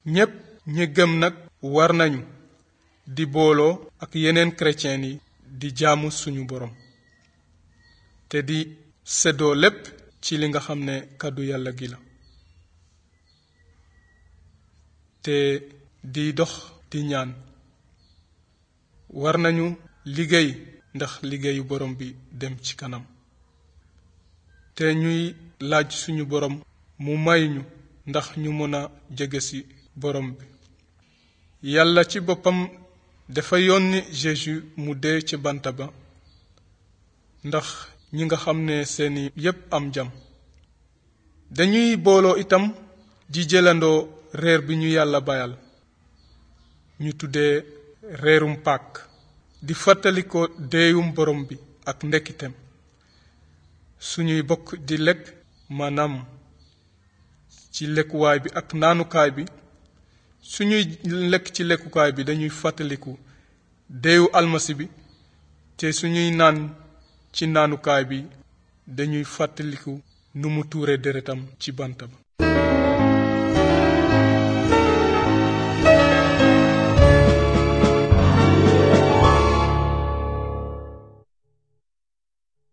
ñépp ñi gëm nag war nañu di booloo ak yeneen chrétien yi di jaamu suñu borom te di séddoo lépp ci li nga xam ne kàddu yàlla gi la te di dox di ñaan war nañu liggéey ndax liggéeyu borom bi dem ci kanam te ñuy laaj suñu borom mu may ñu ndax ñu mën a jege ci borom bi yàlla ci boppam dafa yónni Jésus mu dee ci bant ba ndax ñi nga xam ne seeni yépp am jam dañuy booloo itam di jëlandoo reer bi ñu yàlla bayal ñu tuddee reerum Pàkk di fàttali ko deeyum borom bi ak ndekkiteem suñuy bokk di lekk maanaam ci lekkuwaay bi ak naanukaay bi suñuy lekk ci lekkukaay bi dañuy fàttaliku deewu almasi bi te suñuy naan ci naanukaay bi dañuy fàttaliku nu mu tuure deretam ci bant ba